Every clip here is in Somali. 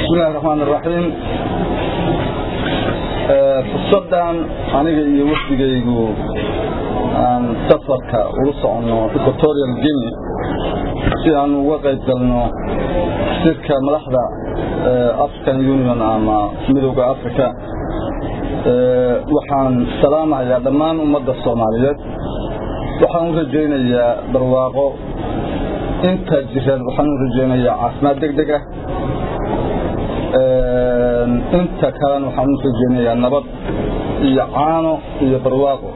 bismillahi raxmaan iraxiim fursaddan aniga iyo wafdigaygu aan safarka ula soconno equatorial guinea si aan uga qayb galno sirka madaxda african union ama midowda africa waxaan salaamahayaa dhammaan ummadda soomaaliyeed waxaan u rajaynayaa barwaaqo inta jiran waxaan u rajaynayaa caafimaad deg deg ah inta kalena waxaan u rajaynayaa nabad iyo caano iyo barwaaqo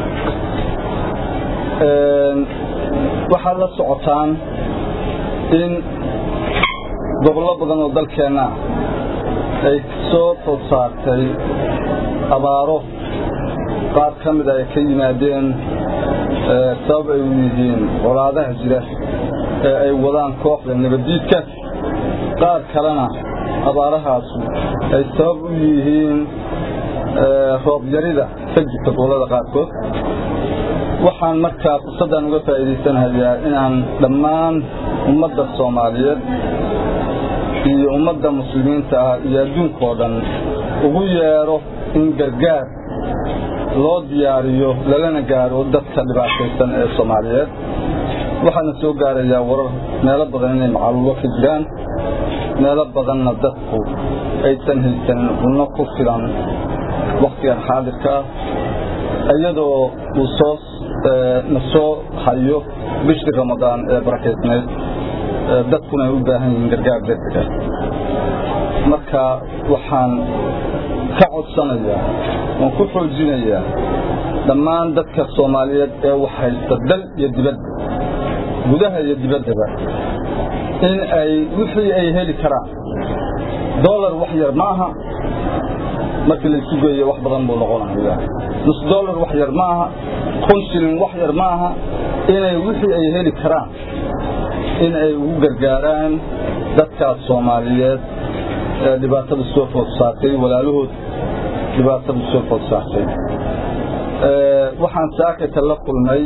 waxaad la socotaan in gobollo badan oo dalkeenna ay soo food saartay abaaro qaar ka mida ay ka yimaadeen sabab ay u yihiin colaadaha jira ee ay wadaan kooxda nabaddiidka qaar kalena abaarahaasu ay sabab u yihiin roobyarida ka jirta gobollada qaarkood waxaan markaa fursaddan uga faa'iidaysanahayaa inaan dhammaan ummadda soomaaliyeed iyo ummadda muslimiinta ah iyo adduunkao dhan ugu yeedho in gargaar loo diyaariyo lalana gaaro dadka dhibaataysan ee soomaaliyeed waxaana soo gaarayaa warar meelo badan inay macaluulo ka jiraan meelo badanna dadku aysan haysanin cunno ku filan wakhtigan xaadirka ah iyadoo uu soo na soo hayo bishii ramadaan ee barakaysnayd dadkuna ay u baahan yihiin gargaar degdega marka waxaan ka codsanayaa waan ku xoojinayaa dhammaan dadka soomaaliyeed ee wax haysta dal iyo dibadda gudaha iyo dibaddaba in ay wixii ay heli karaan dolar wax yar ma aha markii laysu geeyo wax badan buu noqonaya nus dolar wax yar ma aha kun shilin wax yar ma aha inay wixii ay heli karaan in ay ugu gargaaraan dadkaas soomaaliyeed ee dhibaatada soo food saartay walaalahood dhibaatada soo food saartay waxaan saakayta la kulmay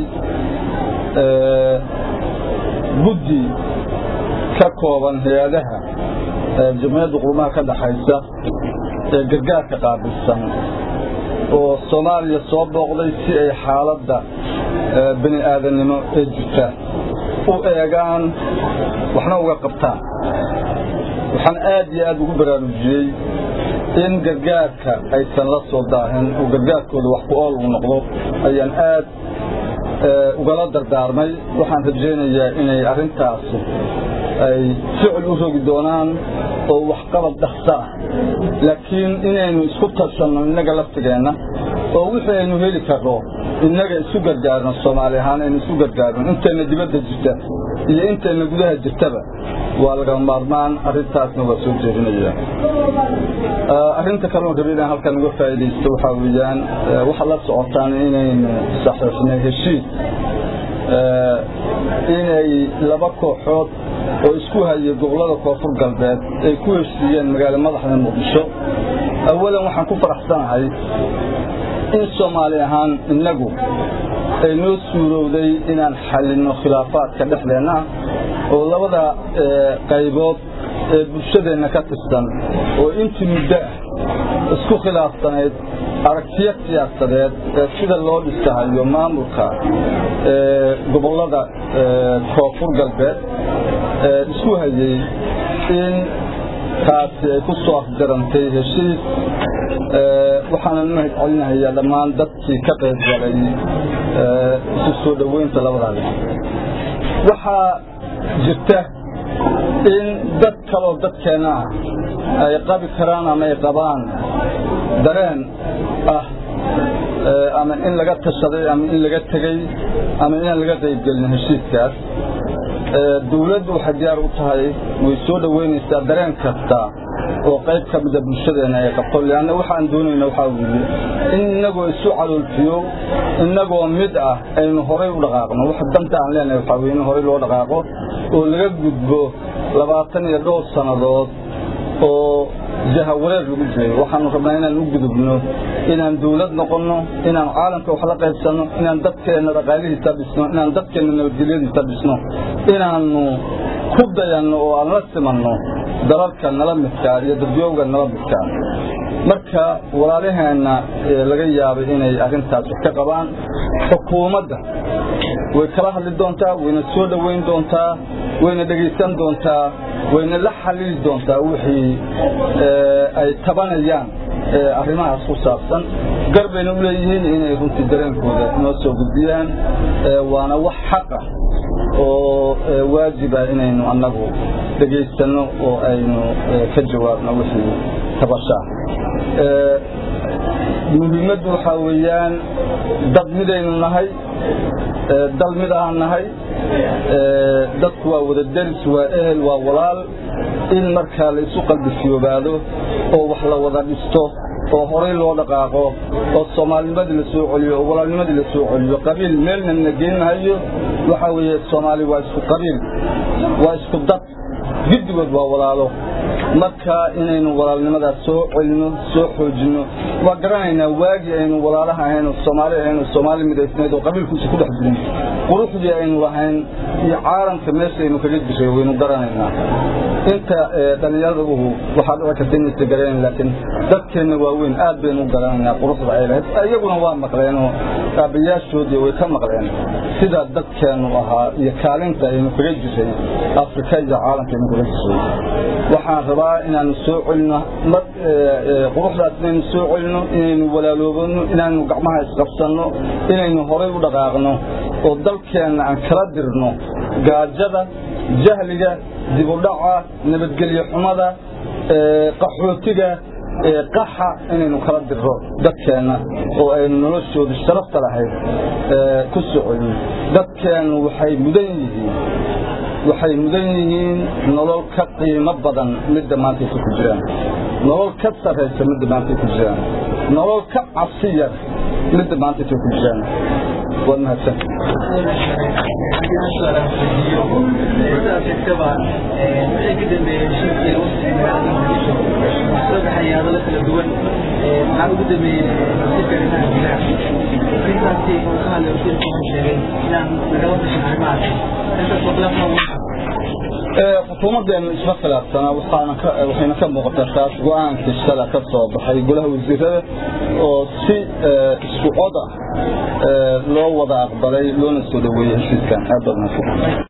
guddi ka kooban hay-adaha jamciyadda qurumaha ka dhaxaysa ee gargaarka qaabilsan oo soomaaliya soo booqday si ay xaaladda bini aadannimo ee jirta u eegaan waxna uga qabtaan waxaan aad iyo aad ugu baraarujiyey in gargaarka aysan la soo daahin oo gargaarkooda wax ku ool uu noqdo ayaan aad ugala dardaarmay waxaan rajaynayaa inay arrintaasi ay ficil u rogi doonaan oo waxqabad dhaqsa ah laakiin inaynu isku tarsanno innaga laftigeenna oo wixii aynu heli karno innaga isu gargaarno soomaali ahaan aynu isu gargaarno intayna dibadda jirta iyo intayna gudaha jirtaba waa laga maarmaan arrintaasna waa soo jeedinaya arrinta kaloon rabi inaan halkan uga faa'iidaysto waxaa weeyaan waxaad la socotaan inaynu saxiixnay heshiis inay laba kooxood oo isku hayay gobollada koonfur galbeed ay ku heshiiyeen magaalo madaxda muqdisho awalan waxaan ku faraxsanahay in soomaali ahaan innagu ay noo suurowday inaan xallinno khilaafaadka dhexdeenna oo labada qaybood ee bulshadeenna ka tirsan oo intii muddo ah isku khilaafsanayd aragtiyo siyaasadeed ee sida loo dhisahayo maamulka gobollada koonfur galbeed isku hayey in taasi ay ku soo afjarantay heshiis waxaanan u mahad celinahayaa dhammaan dadkii ka qayb galay isu soo dhoweynta labadaada waxaa jirta in dad kaloo dadkeenna ah ay qabi karaan ama ay qabaan dareen ah ama in laga tashaday ama in laga tegey ama inaan laga qaybgelin heshiiskaas dawladdu waxay diyaar u tahay way soo dhoweynaysaa dareen kasta oo qayb ka mida bulshadeenna ay qabto leanna waxaan doonayna waxaa weeye in innagoo isu caloolfiyo innagoo mid ah aynu horay u dhaqaaqno wax danta aan leenahay waxaa weye in horay loo dhaqaaqo oo laga gudbo labaatan iyo dhowr sannadood oo jahawareer lagu jiray waxaanu rabnaa inaan u gudubno inaan dawlad noqonno inaan caalamka wax la qaybsanno inaan dadkeenna dhaqaalihiisa dhisno inaan dadkeenna nabadgelyadiisa dhisno inaannu ku dayanno oo aan la simanno dalalka nala midkaa iyo dadyowga nala midkaa marka walaalaheenna laga yaabay inay arrintaas wax ka qabaan xukuumadda way kala hadli doontaa wayna soo dhoweyn doontaa wayna dhegaysan doontaa wayna la xalili doontaa wixii ay tabanayaan arrimahaas ku saabsan gar bayna u leeyihiin inay runtii dareenkooda noo soo gudbiyaan waana wax xaqa oo waajiba inaynu annagu dhegaysanno oo aynu ka jawaabno wixii tabashaa muhiimaddu waxaa weeyaan dad midaynu nahay dal mid aan nahay dadku waa wada deris waa ehel waa walaal in markaa la isu qalbifiyoobaado oo wax la wada dhisto oo horay loo dhaqaaqo oo soomaalinimadii la soo celiyo oo walaalnimadii la soo celiyo qabiil meelna na geenmahayo waxaa weeye soomaali waa isku qabiil waa isku dad giddigood waa walaalo marka inaynu walaalnimadaas soo celino soo xoojinno waa garanaynaa waagii aynu walaalaha ahayn oo soomaali ahayn oo soomaali midaysnayd oo qabiilkuisa ku dhex jirin quruxdii aynu lahayn iyo caalamka meeshaynu kaga jiray waynu garanaynaa inta dhallinyaraduhu waxaa dhici karta inaysa garanayn laakiin dadkeenna waaweyn aad baynu u garanaynaa quruxda ay lahayd iyaguna waa maqleen oo aabbayaashoodii way ka maqleen sida dadkeennu ahaa iyo kaalinta aynu kaga jiray afrika iyo caalamka aynu kaga jiray waxaan rabaa inaanu soo celino quruxdaas inaynu soo celino inaynu walaaloobano inaanu gacmaha isqabsanno inaynu horay u dhaqaaqno oo dalkeenna aan kala dirno gaajada jahliga dibudhaca nabadgelyo xumada qaxootiga qaxa inaynu kala dirro dadkeenna oo aynu noloshooda sharafta lahayd ku soo celino dadkeennu waxay mudan yihiin waxay mudan yihiin nolol ka qiimo badan midda maantaysa ku jiraan nolol ka sarraysa midda maantay ku jiraan nolol ka cabsi yar midda maantaysa ku jiraan waad mahadsan maxaa ugu dambeeyey wasiirka arrimaha gudaha arrintaasi uu ka hadlay wasiirku wuxuu sheegay inaan lagala tashan arrimahaas intaas waqlafa xukuumaddeenu isma khilaafsana waxayna ka muuqataa taas go-aankii shala ka soo baxay golaha wasiirada oo si isku cod ah loo wada aqbalay loona soo dhoweeyey heshiiskan aad baad mahadsan